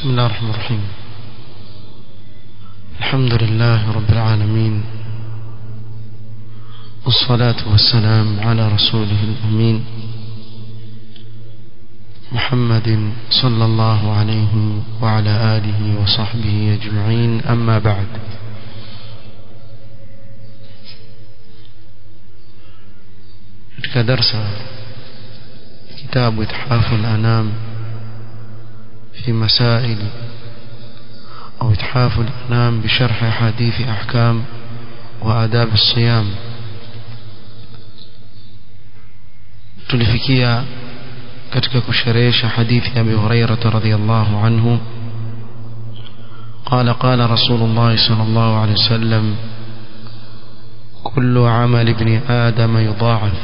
بسم الله الرحمن الرحيم الحمد لله رب العالمين والصلاة والسلام على رسوله الأمين محمد صلى الله عليه وعلى آله وصحبه أجمعين أما بعد كدرس كتاب إتحاف الأنام في مسائل أو إتحاف الأنام بشرح حديث أحكام وآداب الصيام tulifikia katika kusherehesha hadithi ya Abi Hurairah radhiyallahu anhu قال قال رسول الله صلى الله عليه وسلم كل عمل ابن آدم يضاعف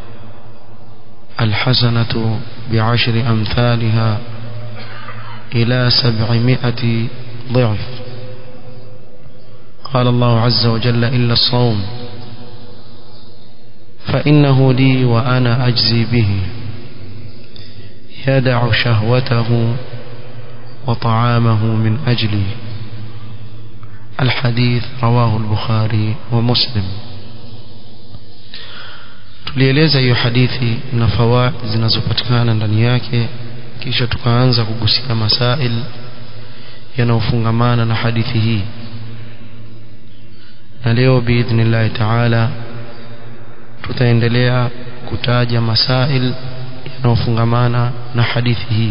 الحسنة بعشر أمثالها إلى سبعمائة ضعف قال الله عز وجل إلا الصوم فإنه لي وأنا أجزي به يدع شهوته وطعامه من أجلي الحديث رواه البخاري ومسلم tulieleza hiyo hadithi na fawaid zinazopatikana ndani yake kisha tukaanza kugusia masail yanayofungamana na hadithi hii na leo biidhnillahi taala tutaendelea kutaja masail yanayofungamana na hadithi hii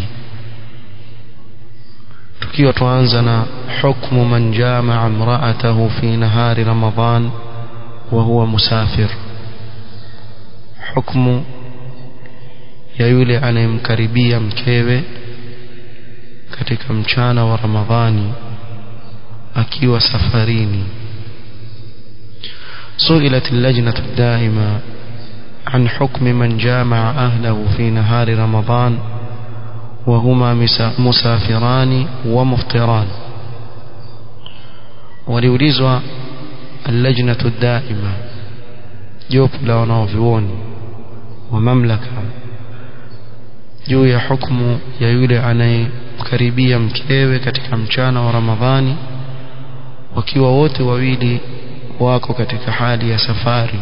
tukiwa tuanza na hukmu man jamaa imra'atahu fi nahari ramadan wa huwa musafir hukmu ya yule anayemkaribia mkewe katika mchana wa ramadhani akiwa safarini سئلت اللجنة الدائمة عن حكم من جامع أهله في نهار رمضان وهما مسافران ومفطران وليوليزوا اللجنة الدائمة جوب لونوفيون ومملكة juu ya hukumu ya yule anayemkaribia mkewe katika mchana wa Ramadhani wakiwa wote wawili wako katika hali ya safari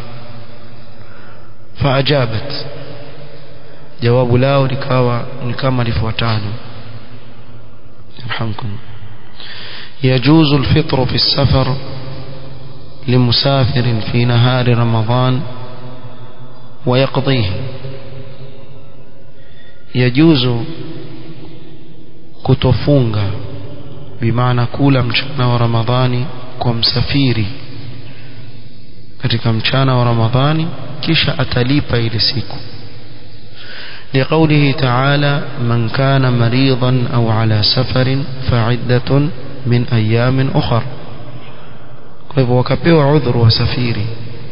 faajabat jawabu lao likawa ni kama lifuatalo yarhamkum يجوز الفطر في السفر لمسافر في نهار رمضان ويقضيه يجوز kutofunga bimaana kula mchana wa ramadhani kwa msafiri katika mchana wa ramadhani kisha atalipa ile siku لقوله تعالى من كان مريضا أو على سفر فعدة من أيام أخر kwa hivyo wakapewa udhuru wa safiri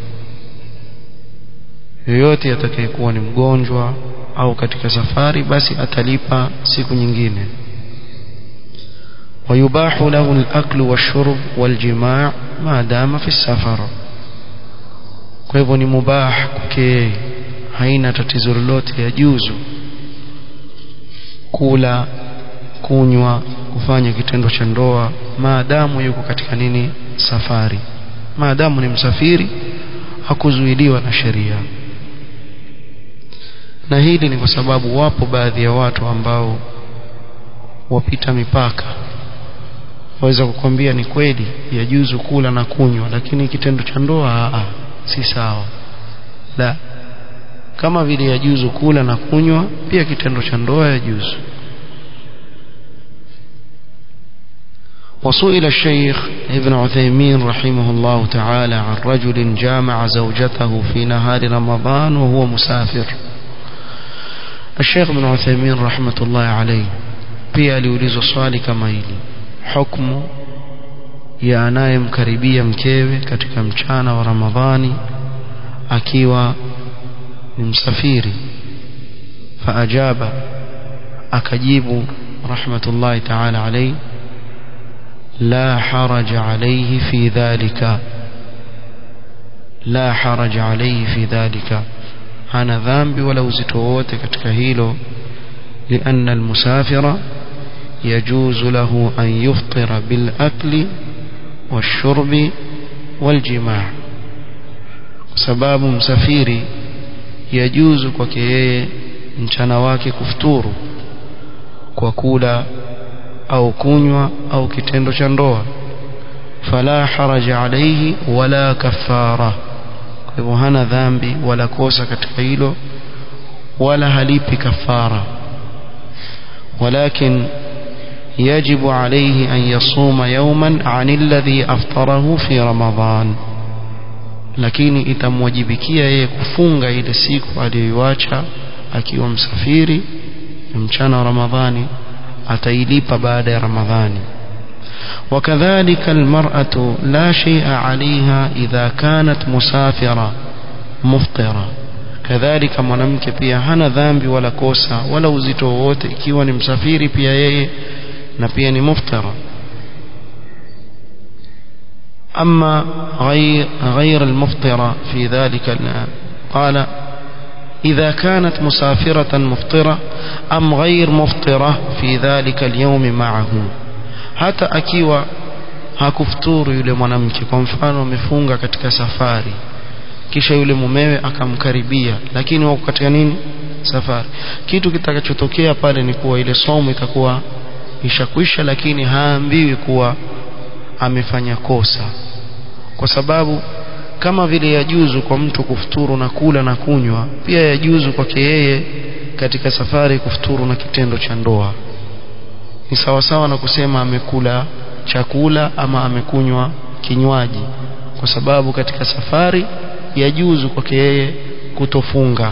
yoyote atakayekuwa ni mgonjwa au katika safari basi atalipa siku nyingine ويباح له الأكل والشرب والجماع ما دام في السفر kwa hivyo ni mubah kwake haina tatizo lolote ya juzu kula kunywa kufanya kitendo cha ndoa maadamu yuko katika nini safari maadamu ni msafiri hakuzuiliwa na sheria na hili ni kwa sababu wapo baadhi ya watu ambao wapita mipaka waweza kukwambia ni kweli yajuzu kula na kunywa lakini kitendo cha ndoa a si sawa la kama vile yajuzu kula na kunywa pia kitendo cha ndoa yajuzu وسئل الشيخ ابن عثيمين رحمه الله تعالى عن رجل جامع زوجته في نهار رمضان وهو مسافر الشيخ ابن عثيمين رحمة الله عليه pia aliulizwa swali kama hili hukumu ya anayemkaribia mkewe katika mchana wa Ramadhani akiwa ni msafiri faajaba akajibu rahmatullahi ta'ala alayhi la haraja alayhi fi dhalika la haraja alayhi fi dhalika hana dhambi wala uzito wote katika hilo لأن المسافر يجوز له أن يفطر بالأكل والشرب والجماع sababu msafiri yajuzu kwake yeye mchana wake kufuturu kwa kula au kunywa au kitendo cha ndoa fala haraja alayhi wala kafara kwa hivyo hana dhambi wala kosa katika hilo wala halipi kafara ولكن يجب عليه أن يصوم يوما عن الذي أفطره في رمضان lakini itamwajibikia yeye kufunga ile siku aliyoiacha akiwa msafiri mchana wa Ramadhani atailipa baada ya Ramadhani وكذلك المرأة لا شيء عليها إذا كانت مسافرة مفطرة كذلك mwanamke pia hana dhambi wala kosa wala uzito wowote ikiwa ni msafiri pia yeye na pia ni muftara أما غير, غير المفطرة في ذلك قال إذا كانت مسافرة مفطرة أم غير مفطرة في ذلك اليوم معه hata akiwa hakufuturu yule mwanamke kwa mfano amefunga katika safari kisha yule mumewe akamkaribia lakini wako katika nini safari kitu kitakachotokea pale ni kuwa ile somo itakuwa ishakwisha lakini haambiwi kuwa amefanya kosa kwa sababu kama vile yajuzu kwa mtu kufuturu na kula na kunywa pia yajuzu kwake yeye katika safari kufuturu na kitendo cha ndoa ni sawasawa na kusema amekula chakula ama amekunywa kinywaji kwa sababu katika safari yajuzu kwake yeye kutofunga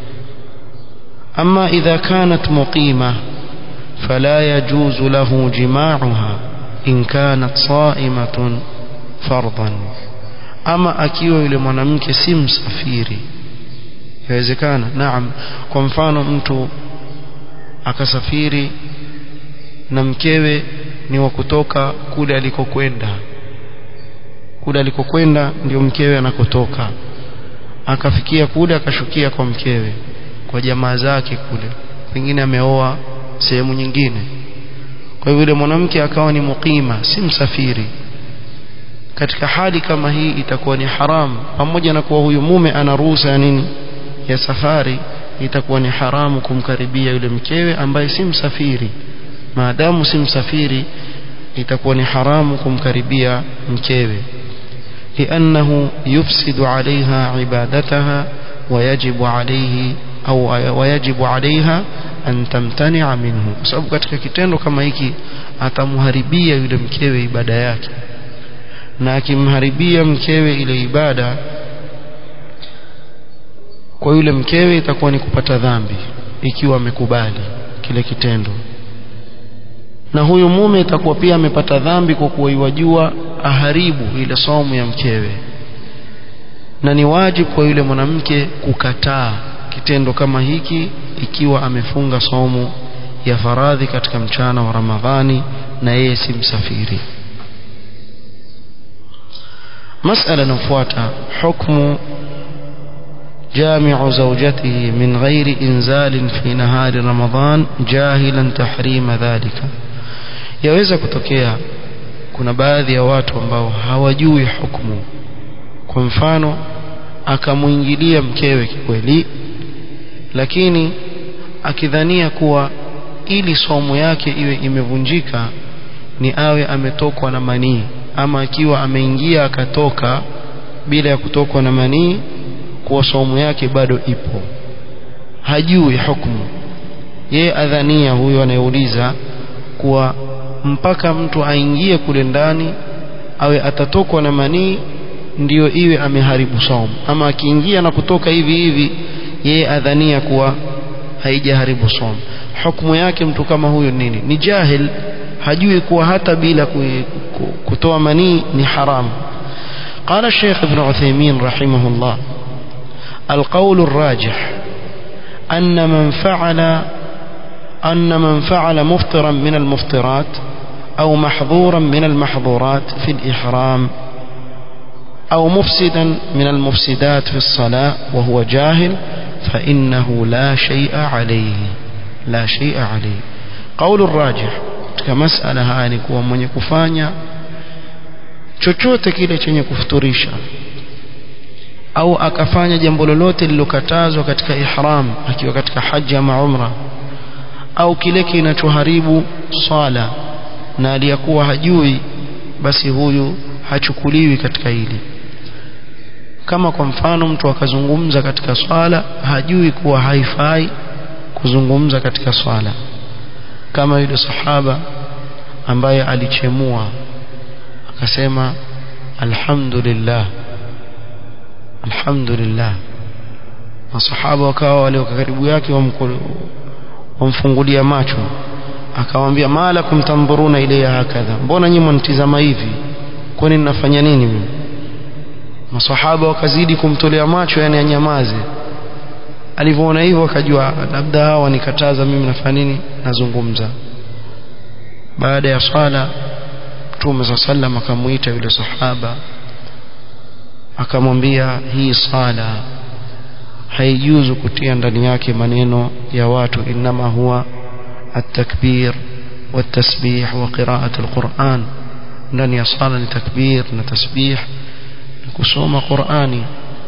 ama idha kanat muqima fala yajuzu lahu jima'uha in kanat sa'imatun fardan ama akiwa yule mwanamke si msafiri yawezekana naam kwa mfano mtu akasafiri na mkewe ni wa kutoka kule alikokwenda kule alikokwenda ndio mkewe anakotoka akafikia kule akashukia kwa mkewe kwa jamaa zake kule pengine ameoa sehemu nyingine kwa hivyo yule mwanamke akawa ni muqima si msafiri katika hali kama hii itakuwa ni haramu pamoja na kuwa huyu mume ana ruhusa ya nini ya safari itakuwa ni haramu kumkaribia yule mkewe ambaye si msafiri maadamu si msafiri itakuwa ni haramu kumkaribia mkewe لأنه يفسد عليها عبادتها ويجب عليه أو ويجب عليها أن تمتنع منه sababu katika kitendo kama hiki atamharibia yule mkewe ibada yake na akimharibia mkewe ile ibada kwa yule mkewe itakuwa ni kupata dhambi ikiwa amekubali kile kitendo na huyu mume itakuwa pia amepata dhambi kwa kuwa iwajua aharibu ile somo ya mkewe na ni wajibu kwa yule mwanamke kukataa kitendo kama hiki ikiwa amefunga somo ya faradhi katika mchana wa Ramadhani na yeye si msafiri مسألة نفواتها حكم جامع زوجته من غير إنزال في نهار رمضان جاهلا تحريم ذلك yaweza kutokea kuna baadhi ya watu ambao hawajui hukumu kwa mfano akamuingilia mkewe kikweli lakini akidhania kuwa ili somo yake iwe imevunjika ni awe ametokwa na manii ama akiwa ameingia akatoka bila ya kutokwa na manii kuwa somo yake bado ipo hajui hukumu yeye adhania huyo anayeuliza kuwa mpaka mtu aingie kule ndani awe atatokwa na manii ndiyo iwe ameharibu somo ama akiingia na kutoka hivi hivi yeye adhania kuwa haijaharibu somo hukumu yake mtu kama huyo nini ni jahil hajui kuwa hata bila kutoa manii ni haramu قال الشيخ ابن عثيمين رحمه الله القول الراجح أن من فعل أن من فعل مفطرا من المفطرات أو محظورا من المحظورات في الإحرام أو مفسدا من المفسدات في الصلاة وهو جاهل فإنه لا شيء عليه لا شيء عليه قول الراجح katika masala haya ni kuwa mwenye kufanya chochote kile chenye kufuturisha au akafanya jambo lolote lililokatazwa katika ihram akiwa katika haji ama umra au kile kinachoharibu swala na aliyakuwa hajui basi huyu hachukuliwi katika hili kama kwa mfano mtu akazungumza katika swala hajui kuwa haifai kuzungumza katika swala kama yule sahaba ambaye alichemua akasema alhamdulillah alhamdulillah masahaba wakawa wale karibu yake wamfungulia macho akamwambia malakum tamburuna ilayya hakadha mbona nyinyi mnitizama hivi kwani ninafanya nini mimi masahaba wakazidi kumtolea macho yani anyamaze alivyoona hivyo akajua labda hawa wanikataza mimi nafanya nini nazungumza baada ya swala Mtume صلى sallam akamuita yule sahaba akamwambia hii sala haijuzu kutia ndani yake maneno ya watu inma huwa التكبير والتسبيح وقراءة القرآن ndani ya sala ni takbir na tasbih na kusoma Qur'ani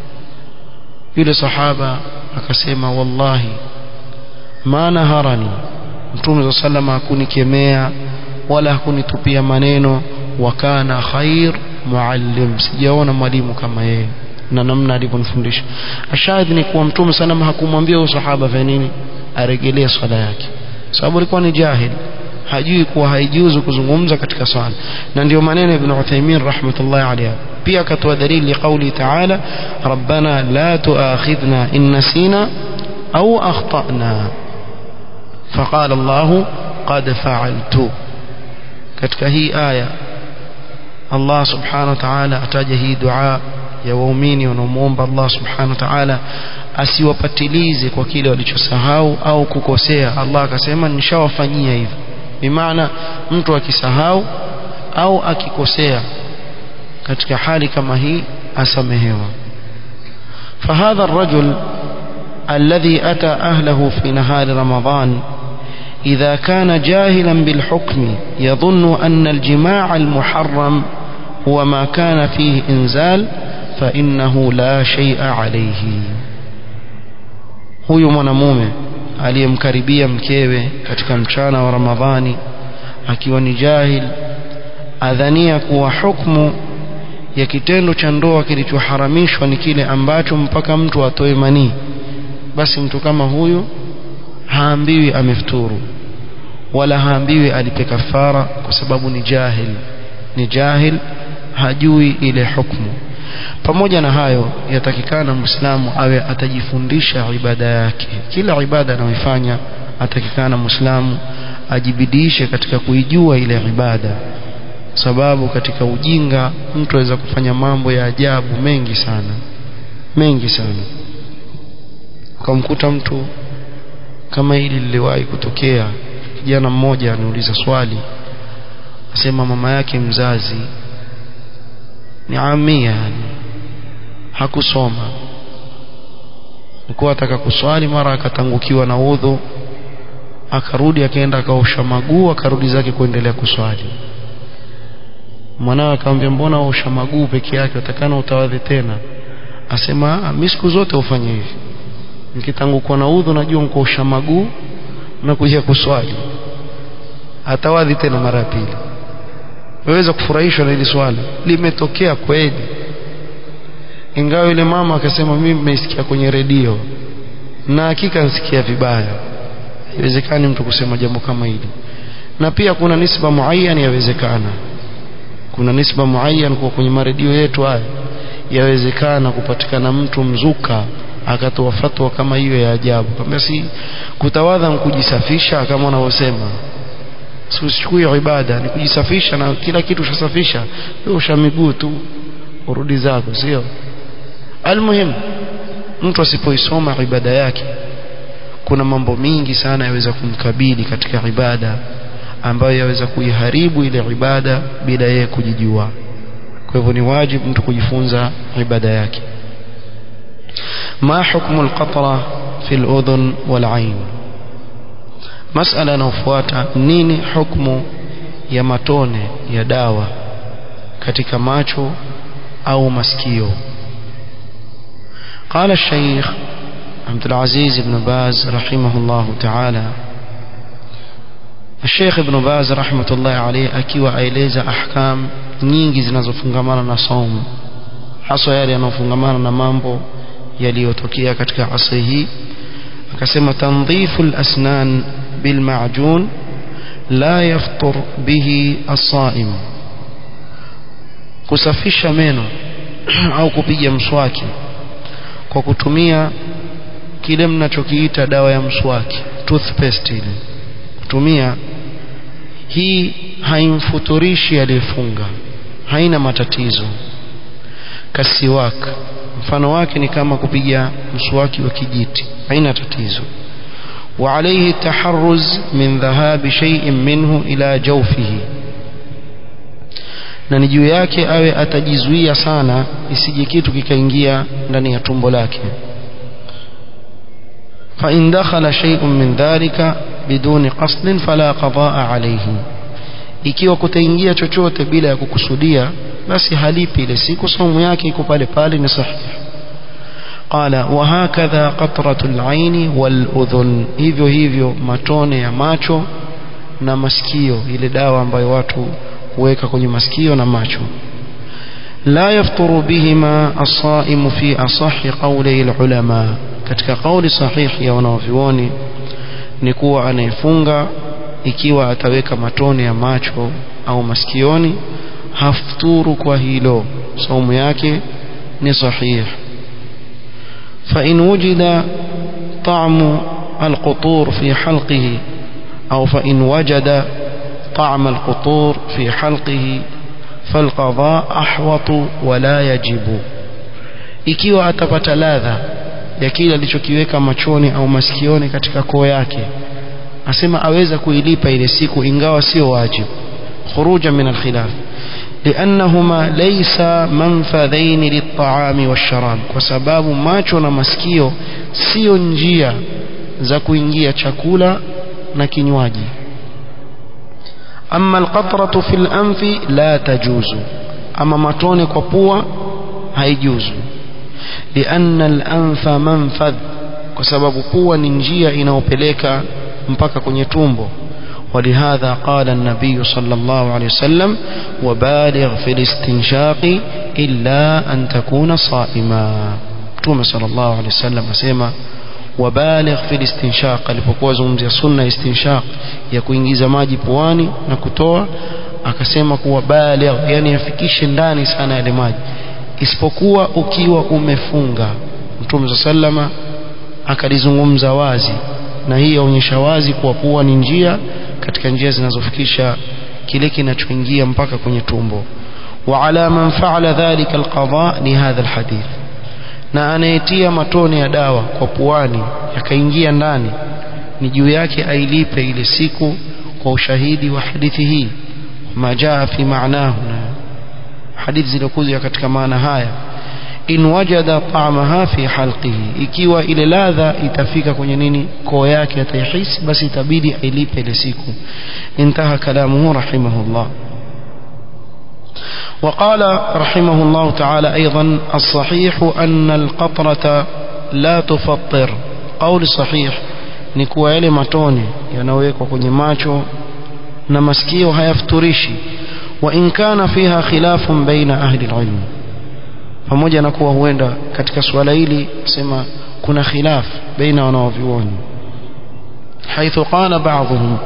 yule sahaba akasema wallahi ma naharani mtume sallallahu hakunikemea wala hakunitupia maneno wa kana khair muallim sijaona mwalimu kama yeye na namna alivyonifundisha ashahidi ni kuwa mtume sallallahu hakumwambia huyo sahaba fa nini aregelee swala yake sababu alikuwa ni jahil hajui kuwa haijuzu kuzungumza katika swala na ndio maneno ibn Uthaymeen rahmatullahi alayhi pia akatoa dalili kauli ta'ala rabbana la tuakhidhna in nasina au akhtana faqala Allah qad fa'altu katika hii aya Allah subhanahu wa ta'ala ataja hii dua ya waumini wanaomuomba Allah subhanahu wa ta'ala asiwapatilize kwa kile walichosahau au kukosea Allah akasema nishawafanyia hivi bimaana mtu akisahau au akikosea katika hali kama hii asamehewa فهذا الرجل الذي أتى أهله في نهار رمضان إذا كان جاهلا بالحكم يظن أن الجماع المحرم هو ما كان فيه إنزال فإنه لا شيء عليه huyu mwanamume aliyemkaribia mkewe katika mchana wa Ramadhani akiwa ni jahil adhania kuwa hukumu ya kitendo cha ndoa kilichoharamishwa ni kile ambacho mpaka mtu atoe manii basi mtu kama huyu haambiwi amefuturu wala haambiwi alipe kafara kwa sababu ni jahil ni jahil hajui ile hukumu pamoja na hayo yatakikana muislamu awe atajifundisha ibada yake kila ibada anayoifanya atakikana muislamu ajibidishe katika kuijua ile ibada sababu katika ujinga mtu aweza kufanya mambo ya ajabu mengi sana mengi sana ukamkuta mtu kama hili liliwahi kutokea kijana mmoja aniuliza swali asema mama yake mzazi ni amia yani hakusoma alikuwa ataka kuswali mara akatangukiwa na udhu akarudi akaenda akaosha maguu akarudi zake kuendelea kuswali mwanawe akamwambia mbona waosha maguu peke yake utakana utawadhi tena asema mimi siku zote ufanye hivi nikitangukwa na udhu najua nkuosha maguu na kuja kuswali atawadhi tena mara ya pili waweza kufurahishwa na hili swala limetokea kweli ingawa yule mama akasema mimi nimeisikia kwenye redio na hakika nisikia vibaya haiwezekani mtu kusema jambo kama hili na pia kuna nisba muayyan yawezekana kuna nisba muayyan kwa kwenye maredio yetu haya yawezekana kupatikana mtu mzuka akatoa fatwa kama hiyo ya ajabu kwamba si kutawadha kujisafisha kama wanavyosema usichukue ibada ni kujisafisha na kila kitu ushasafisha wewe usha miguu tu urudi zako sio almuhim mtu asipoisoma ibada yake kuna mambo mingi sana yaweza kumkabili katika ibada ambayo yaweza kuiharibu ile ibada bila yeye kujijua kwa hivyo ni wajibu mtu kujifunza ibada yake ma hukmu alqatra fi aludhun walain masala inayofuata nini hukmu ya matone ya dawa katika macho au masikio قال الشيخ عبد العزيز بن باز رحمه الله تعالى الشيخ ابن باز رحمة الله عليه akiwa aeleza ahkam nyingi zinazofungamana na saumu haswa yale yanayofungamana na mambo yaliyotokea katika asri hii akasema tandhifu al-asnan bil ma'jun la yaftur bihi as-sa'im kusafisha meno au kupiga mswaki kwa kutumia kile mnachokiita dawa ya mswaki toothpaste ile kutumia hii haimfuturishi aliyefunga haina matatizo kasiwak mfano wake ni kama kupiga mswaki wa kijiti haina tatizo وعليه التحرز من ذهاب شيء منه إلى جوفه na ni juu yake awe atajizuia sana isije kitu kikaingia ndani ya tumbo lake fa in dakhala shay'un min dhalika biduni qasdin fala qadaa alayhi ikiwa kutaingia chochote bila ya kukusudia basi halipi ile siku saumu yake iko pale pale ni sahihi قال وهكذا قطرة العين والأذن hivyo hivyo matone ya macho na masikio ile dawa ambayo watu huweka kwenye masikio na macho لا يفطر بهما الصائم في أصح قولي العلماء katika kauli sahihi ya wanavyuoni ni kuwa anayefunga ikiwa ataweka matone ya macho au masikioni hafturu kwa hilo saumu yake ni sahihi فإن وجد طعم القطور في حلقه أو فإن وجد طعم القطور في حلقه فالقضاء أحوط ولا يجب ikiwa atapata ladha ya kile alichokiweka machoni au masikioni katika koo yake asema aweza kuilipa ile siku ingawa sio wajibu khuruja min alkhilaf لأنهما ليس منفذين للطعام والشراب وسباب macho na masikio sio njia za kuingia chakula na kinywaji أما القطرة في الأنف لا تجوز أما matone kwa pua haijuzu لأن الأنف منفذ kwa sababu pua ni njia inayopeleka mpaka kwenye tumbo ولهذا قال النبي صلى الله عليه وسلم وبالغ في الاستنشاق إلا أن تكون صائما توم صلى الله عليه وسلم أسيما وبالغ في الاستنشاق alipokuwa zungumzia sunna istinshaq ya kuingiza maji puani na kutoa akasema kuwa baligh yani afikishe ndani sana yale maji isipokuwa ukiwa umefunga mtume sallama akalizungumza wazi na hii yaonyesha wazi kuwa pua ni njia katika njia zinazofikisha kile kinachoingia mpaka kwenye tumbo وعلى من فعل ذلك القضاء لهذا الحديث na anayetia matone ya dawa kwa puani yakaingia ndani ni juu yake ailipe ile siku kwa ushahidi wa hadithi hii majaa fi maanahu na hadithi zilizokuja katika maana haya in wajada ta'amaha fi halqihi ikiwa ile ladha itafika kwenye nini koo yake ataihisi basi itabidi ailipe ile siku intaha kalamuhu rahimahullah وقال رحمه الله تعالى أيضا الصحيح أن القطرة لا تفطر قول صحيح ni kuwa yale matone yanawekwa kwenye macho na masikio hayafuturishi wa in kana fiha khilafun baina ahli alilm pamoja na kuwa huenda katika suala hili sema kuna khilaf baina wanaovyuoni حيث قال بعضهم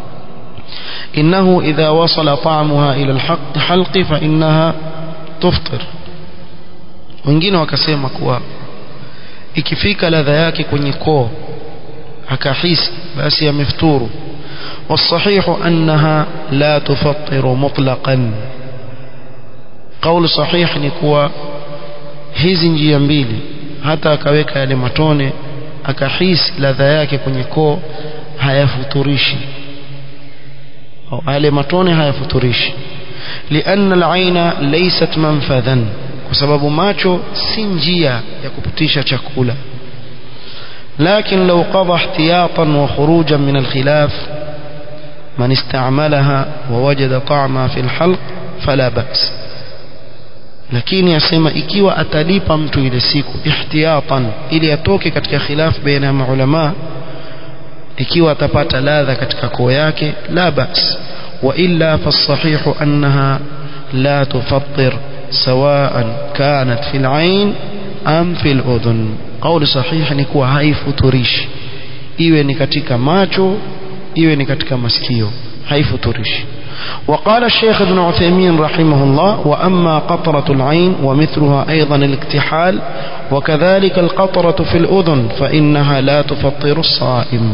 إنه إذا وصل طعمها إلى الحلق فإنها تفطر wengine wakasema kuwa ikifika ladha yake kwenye koo akahisi basi amefuturu والصحيح أنها لا تفطر مطلقا قول صحيح ni kuwa hizi njia mbili hata akaweka yale matone akahisi ladha yake kwenye koo hayafuturishi au yale matone hayafuturishi لأن العين ليست منفذا kwa sababu macho si njia ya kupitisha chakula لكن لو قضى احتياطا وخروجا من الخلاف man istamalaha wa wajada ta'ma fi alhalq fala ba's lakini asema ikiwa atalipa mtu ile siku ihtiyatan ili atoke katika khilaf baina ya maulama ikiwa atapata ladha katika koo yake la ba's wa illa fasahihu annaha la tufattir سواء كانت في العين أم في الأذن قول صحيح ni kuwa haifuturishi iwe ni katika macho iwe ni katika masikio haifuturishi وقال الشيخ ابن عثيمين رحمه الله وأما قطرة العين ومثلها أيضا الاكتحال وكذلك القطرة في الأذن فإنها لا تفطر الصائم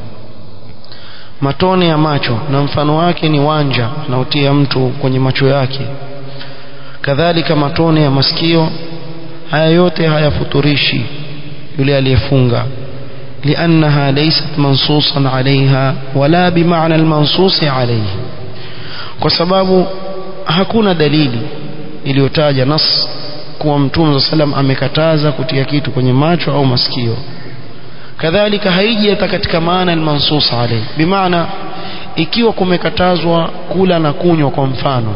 matone ya macho na mfano wake ni wanja anaotia mtu kwenye macho yake kadhalika matone ya masikio haya yote hayafuturishi yule aliyefunga لأنها ليست منصوصا عليها ولا بمعنى المنصوص عليه kwa sababu hakuna dalili iliyotaja nas kuwa mtume sallam amekataza kutia kitu kwenye macho au masikio kadhalika haiji hata katika maana almansus alayhi bimaana ikiwa kumekatazwa kula na kunywa kwa mfano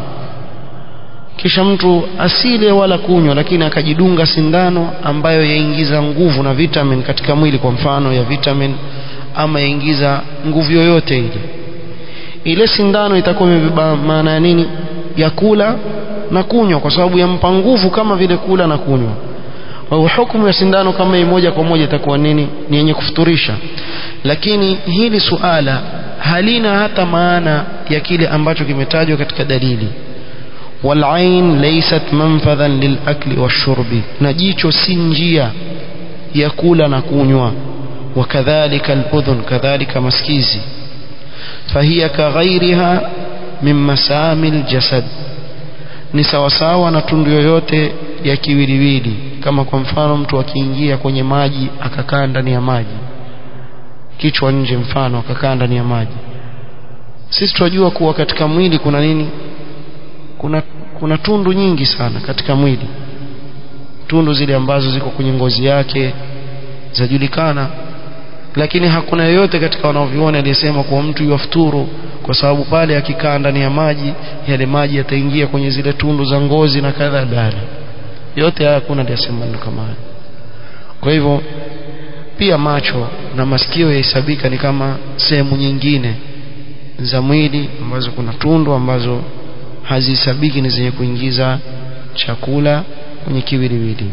kisha mtu asile wala kunywa lakini akajidunga sindano ambayo yaingiza nguvu na vitamin katika mwili kwa mfano ya vitamin ama yaingiza nguvu yoyote ile ile sindano itakuwa imebeba maana ya nini ya kula na kunywa kwa sababu yampa nguvu kama vile kula na kunywa kwa hiyo hukumu ya sindano kama hii moja kwa moja itakuwa nini ni yenye kufuturisha lakini hili suala halina hata maana ya kile ambacho kimetajwa katika dalili والعين ليست منفذا للأكل والشرب نجيcho si njia ya kula na kunywa وكذلك الأذن كذلك مسكيزي فهي كغيرها من مسام الجسد ni sawasawa na tundu yoyote ya kiwiliwili kama kwa mfano mtu akiingia kwenye maji akakaa ndani ya maji kichwa nje mfano akakaa ndani ya maji sisi tunajua kuwa katika mwili kuna nini kuna kuna tundu nyingi sana katika mwili tundu zile ambazo ziko kwenye ngozi yake zajulikana lakini hakuna yoyote katika wanaoviona aliyesema kuwa mtu yafuturu kwa sababu pale akikaa ndani ya maji yale maji yataingia kwenye zile tundu za ngozi na kadha dala yote haya hakuna aliyesema ndio kama haya kwa hivyo pia macho na masikio yahesabika ni kama sehemu nyingine za mwili ambazo kuna tundu ambazo hazihesabiki ni zenye kuingiza chakula kwenye kiwiliwili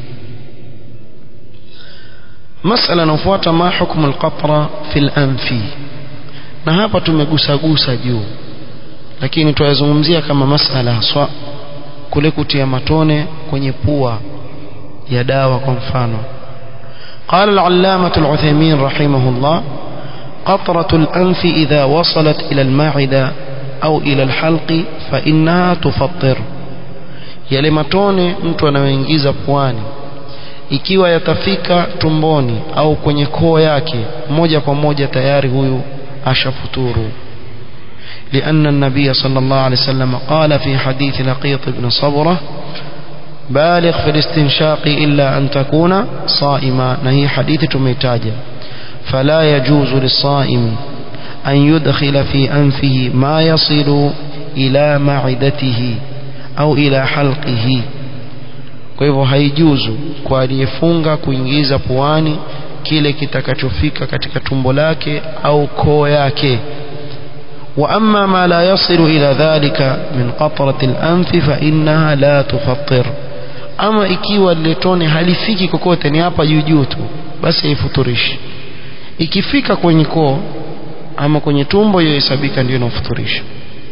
masala inayofuata ma hukmu alqatra fil anfi na hapa tumegusagusa juu lakini tuyazungumzia kama masala haswa kule kutia matone kwenye pua ya dawa kwa mfano قال العلامة العثيمين رحمه الله قطرة الأنف إذا وصلت إلى المعدة أو إلى الحلق فإنها تفطر yale matone mtu anayoingiza puani ikiwa yatafika tumboni au kwenye koo yake moja kwa moja tayari huyu ashafuturu لأن النبي صلى الله عليه وسلم قال في حديث لقيط بن صبرة بالغ في الاستنشاق إلا أن تكون صائما نهي حديث تميتاجا فلا يجوز للصائم أن يدخل في أنفه ما يصل إلى معدته au ila halqihi kwa hivyo haijuzu kwa aliyefunga kuingiza puani kile kitakachofika katika tumbo lake au koo yake واما ما لا يصل الى ذلك من قطره الانف فانها لا تفطر ama ikiwa lile tone halifiki kokote ni hapa juu juu tu basi haifuturishi ikifika kwenye koo ama kwenye tumbo hiyo hesabika ndio inafuturisha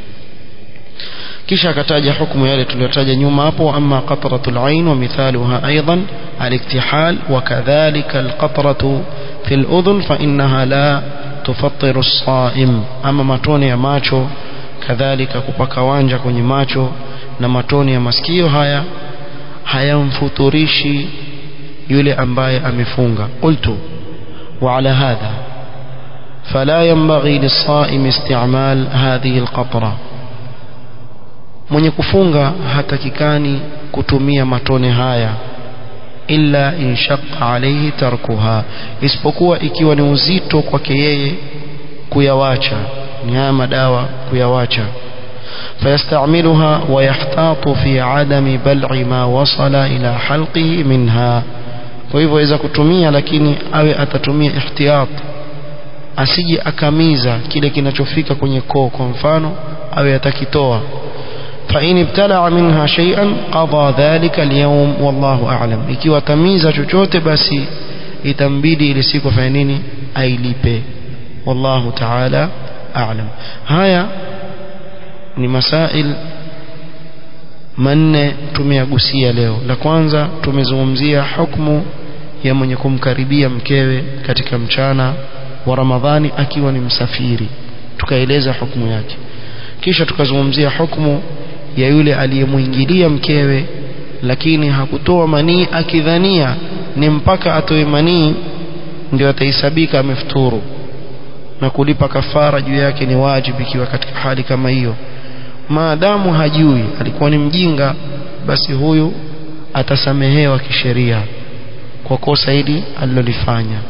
kisha akataja hukumu yale tuliyotaja nyuma hapo amma qatratul ain wa mithaluha aidan aliktihal wa kadhalika alqatratu fi aludhun fa innaha la tufattiru as-saim ama matone ya macho kadhalika kupaka wanja kwenye macho na matone ya masikio haya hayamfuturishi yule ambaye amefunga qultu wa ala hadha فلا ينبغي للصائم استعمال هذه القطره mwenye kufunga hatakikani kutumia matone haya illa inshaqa alayhi tarkuha isipokuwa ikiwa ni uzito kwake yeye kuyawacha ni haya madawa kuyawacha فيستعملها ويحتاط في عدم بلع ما وصل إلى حلقه منها kwa hivyo aweza kutumia lakini awe atatumia ihtiyat asije akamiza kile kinachofika kwenye koo kwa mfano awe atakitoa فإن ابتلع منها شيئا قضى ذلك اليوم والله أعلم ikiwa tamiza chochote basi itambidi ile siku afanye nini ailipe wallahu ta'ala a'lam haya ni masail manne tumeyagusia leo la kwanza tumezungumzia hukumu ya mwenye kumkaribia mkewe katika mchana wa Ramadhani akiwa ni msafiri tukaeleza hukumu yake kisha tukazungumzia hukumu ya yule aliyemuingilia mkewe lakini hakutoa manii akidhania ni mpaka atoe manii ndio atahesabika amefuturu na kulipa kafara juu yake ni wajibu ikiwa katika hali kama hiyo maadamu hajui alikuwa ni mjinga basi huyu atasamehewa kisheria kwa kosa hili alilolifanya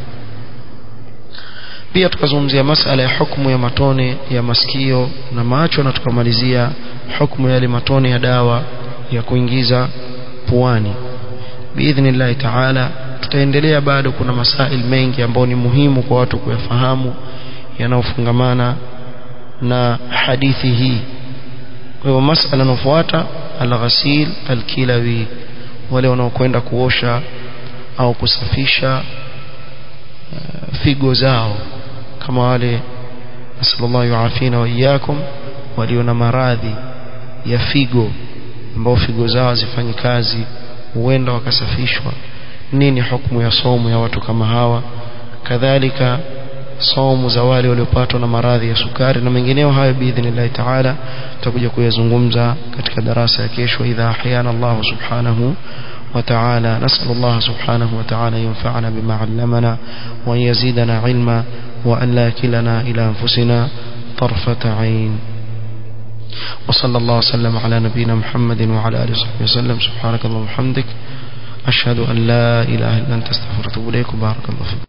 pia tukazungumzia masala ya hukumu ya matone ya masikio na macho na tukamalizia hukumu ya yale matone ya dawa ya kuingiza puani biidhnillahi taala tutaendelea bado kuna masail mengi ambayo ni muhimu kwa watu kuyafahamu yanayofungamana na hadithi hii kwa hivyo masala inayofuata alghasil alkilawi wale wanaokwenda kuosha au kusafisha uh, figo zao kama wale nasallallahu yuafina wa iyyakum walio na maradhi ya figo ambao figo zao hazifanyi kazi huenda wakasafishwa nini hukumu ya somo ya watu kama hawa kadhalika somo za wale waliopatwa na maradhi ya sukari na mengineo hayo biidhnillahi taala tutakuja kuyazungumza katika darasa ya kesho idha ahyana Allah subhanahu وتعالى نسأل الله سبحانه وتعالى ينفعنا بما علمنا وأن يزيدنا علما وأن لا كلنا إلى أنفسنا طرفة عين وصلى الله وسلم على نبينا محمد وعلى آله وصحبه وسلم سبحانك اللهم وبحمدك أشهد أن لا إله إلا أنت استغفرك وأتوب إليك وبارك الله فيك